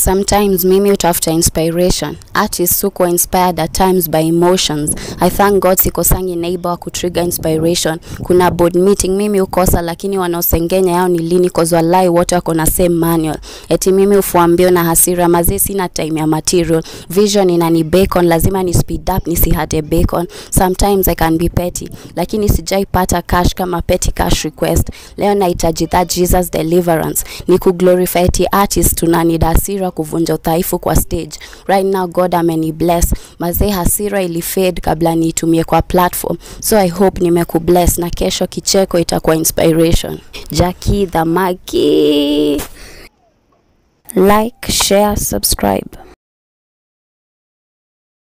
Sometimes mimi utafuta inspiration. Artists huko inspired at times by emotions. I thank God sikosangi neighbor wa kutrigger inspiration. Kuna board meeting mimi ukosa, lakini wanaosengenya yao ni lini cause walai wote wako na same manual. Eti mimi ufuambio na hasira mazee, sina time ya material. Vision inani bacon, lazima ni speed up nisihate bacon. Sometimes I can be petty, lakini sijaipata cash kama petty cash request. Leo nahitaji that Jesus deliverance. Ni kuglorify eti artist tunani hasira kuvunja udhaifu kwa stage. Right now God ameni bless. Mazee hasira ilifade kabla niitumie kwa platform. So I hope nimekubless na kesho kicheko itakuwa inspiration. Jackie the Magi. Like, share, subscribe.